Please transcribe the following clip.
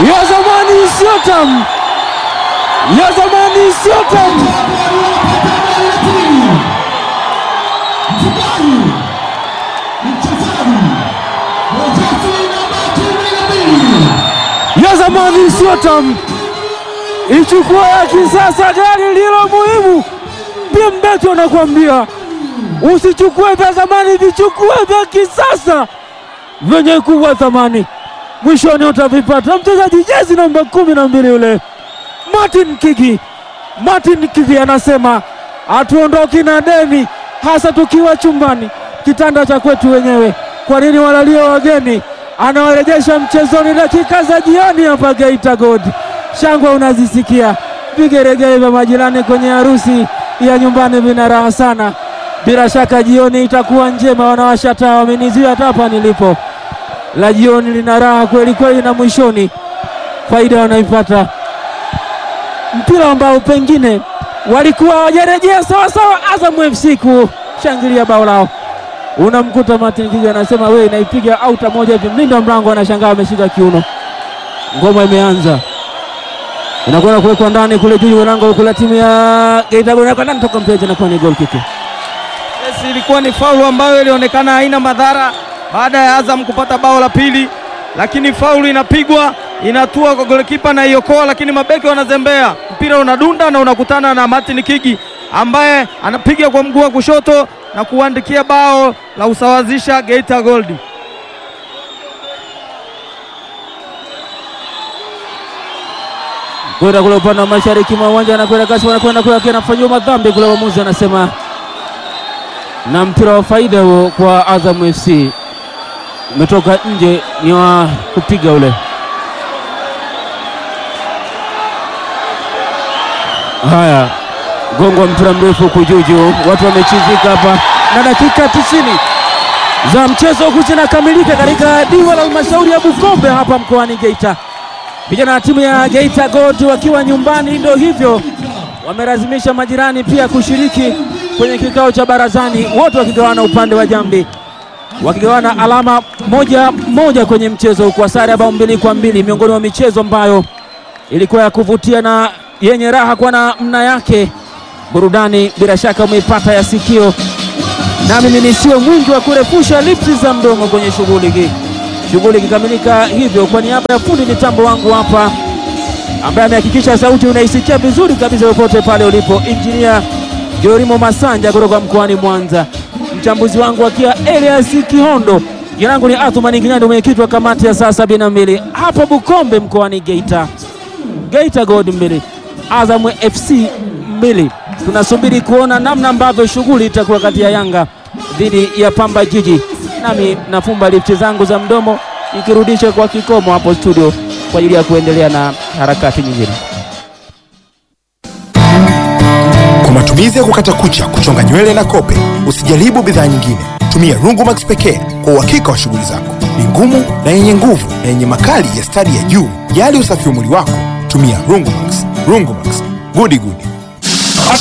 ya zamani sio tamu, ya zamani sio tamu. ya zamani sio tamu, ichukua ya kisasa, gari lilo muhimu. Pimbeto anakuambia usichukue vya zamani, vichukue vya kisasa vyenye kuwa thamani, mwishoni utavipata. Mchezaji jezi namba kumi na mbili yule Martin Kigi, Martin Kigi anasema hatuondoki na deni, hasa tukiwa chumbani, kitanda cha kwetu wenyewe. Kwa nini walalie wageni? Anawarejesha mchezoni dakika za jioni hapa Geita Gold. Shangwe unazisikia, vigeregere vya majirani kwenye harusi ya nyumbani vina raha sana. Bila shaka jioni itakuwa njema, wanawasha taa, wamenizuia hata hapa nilipo. La jioni lina raha kweli kweli, na mwishoni faida wanaipata. Mpira ambao pengine walikuwa hawajarejea sawasawa, Azam FC kushangilia bao lao unamkuta Martin Kigi anasema wewe, naipiga auta moja hivi. Mlinda mlango anashangaa ameshika kiuno. Ngoma imeanza, inakwenda kuwekwa ndani kule juu lango kule, timu ya Geita Gold ndani, toka mpeja na kuwa ni goal kick. Yes, ilikuwa ni faulu ambayo ilionekana haina madhara baada ya Azam kupata bao la pili, lakini faulu inapigwa inatua kwa golikipa na iokoa, lakini mabeki wanazembea, mpira unadunda na unakutana na Martin Kigi ambaye anapiga kwa mguu wa kushoto na kuandikia bao la usawazisha Geita Gold. Kwenda kule upande wa mashariki mwa uwanja, anakwenda kasi, anakwenda kule, anafanyiwa madhambi kule, mwamuzi anasema na mpira wa faida huo kwa Azam FC umetoka nje, ni wa kupiga ule. Haya, gongo mpira mrefu kujuju, watu wamechizika hapa, na dakika tisini za mchezo huu zinakamilika katika diwa la halmashauri ya Bukombe hapa mkoani Geita. Vijana wa timu ya Geita Gold wakiwa nyumbani, ndio hivyo wamelazimisha majirani pia kushiriki kwenye kikao cha barazani, wote wakigawana upande wa jambi, wakigawana alama moja moja kwenye mchezo kwa sare ya bao mbili kwa mbili, miongoni mwa michezo ambayo ilikuwa ya kuvutia na yenye raha kwa namna yake. Burudani bila shaka umeipata ya sikio, na mimi nisiwe mwingi wa kurefusha lipsi za mdomo kwenye shughuli hii. Shughuli ikikamilika hivyo, kwa niaba ya fundi mitambo wangu hapa ambaye amehakikisha sauti unaisikia vizuri kabisa popote pale ulipo, injinia Jorimo Masanja kutoka mkoani Mwanza, mchambuzi wangu akiwa Elias Kihondo. Jina langu ni Athumani Kinyandu, mwenyekiti wa kamati ya saa sabini na mbili hapa Bukombe mkoani Geita. Geita Gold mbili Azam FC mbili. Tunasubiri kuona namna ambavyo shughuli itakuwa kati ya Yanga dhidi ya Pamba Jiji, nami nafumba lifti zangu za mdomo nikirudisha kwa kikomo hapo studio kwa ajili ya kuendelea na harakati nyingine. Kwa matumizi ya kukata kucha, kuchonga nywele na kope, usijaribu bidhaa nyingine. Tumia Rungumax pekee kwa uhakika wa shughuli zako. Ni ngumu na yenye nguvu na yenye makali ya stadi ya juu. Jali usafi wa mwili wako, tumia Rungumax. Rungumax, gudi gudi.